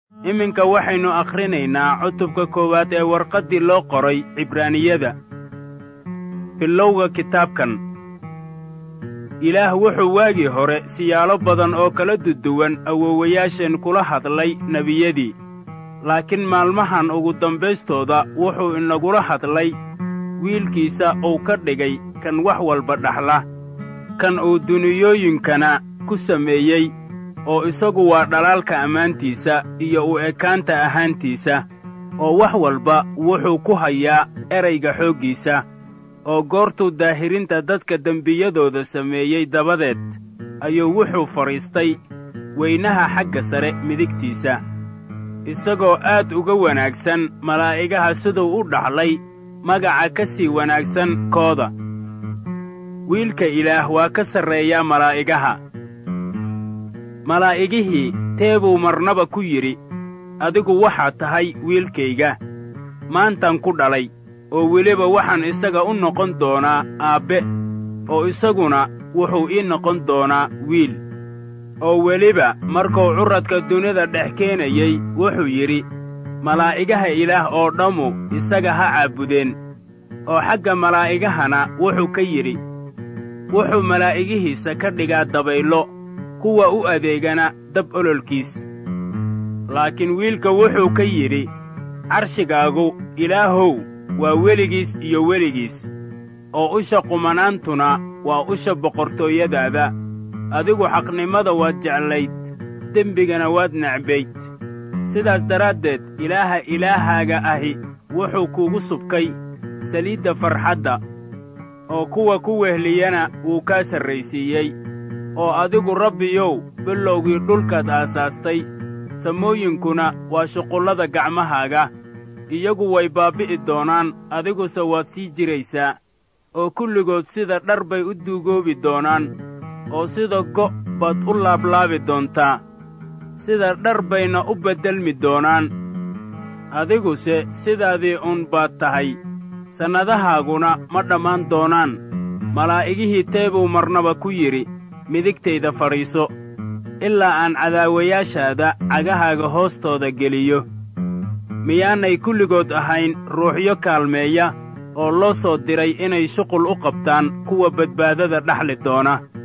iminka waxaynu akhrinaynaa cutubka koowaad ee warqaddii loo qoray cibraaniyada bilowga kitaabkan ilaah wuxuu waagii hore siyaalo badan oo kala duduwan awoowayaasheen kula hadlay nebiyadii laakiin maalmahan ugu dambaystooda wuxuu inagula hadlay wiilkiisa uu ka dhigay kan wax walba dhaxla kan uu duniyooyinkana ku sameeyey oo isagu waa dhalaalka ammaantiisa iyo u ekaanta ahaantiisa oo wax walba wuxuu ku hayaa erayga xooggiisa oo goortuu daahirinta dadka dembiyadooda sameeyey dabadeed ayuu wuxuu fadhiistay weynaha xagga sare midigtiisa isagoo aad uga wanaagsan malaa'igaha siduu u dhaxlay magaca ka sii wanaagsan kooda wiilka ilaah waa ka sarreeyaa malaa'igaha malaa'igihii teebuu marnaba ku yidhi adigu waxaad tahay wiilkayga maantan ku dhalay oo weliba waxaan isaga u noqon doonaa aabbe oo isaguna wuxuu ii noqon doonaa wiil oo weliba markuu curradka dunida dhex keenayey wuxuu yidhi malaa'igaha ilaah oo dhammu isaga ha caabudeen oo xagga malaa'igahana wuxuu ka yidhi wuxuu malaa'igihiisa ka dhigaa dabayllo kuwa u adeegana dab ololkiis laakiin wiilka wuxuu ka yidhi carshigaagu ilaahow waa weligiis iyo weligiis oo usha qumanaantuna waa usha boqortooyadaada adigu xaqnimada waad jeclayd dembigana waad necbayd sidaas daraaddeed ilaaha ilaahaaga ahi wuxuu kuugu subkay saliidda farxadda oo kuwa ku wehliyana wuu kaa sarraysiiyey oo adigu rabbiyow bilowgii dhulkaad aasaastay samooyinkuna waa shuqullada gacmahaaga iyagu way baabbi'i doonaan adiguse waad sii jiraysaa oo kulligood sida dhar bay u duugoobi doonaan oo sida go' baad u laablaabi doontaa sida dhar bayna u beddelmi doonaan adiguse sidaadii uun baad tahay sannadahaaguna ma dhammaan doonaan malaa'igihii teebuu marnaba ku yidhi midigtayda fadhiiso ilaa aan cadaawayaashaada cagahaaga hoostooda geliyo miyaanay kulligood ahayn ruuxyo kaalmeeya oo loo soo diray inay shuqul u qabtaan kuwa badbaadada dhaxli doona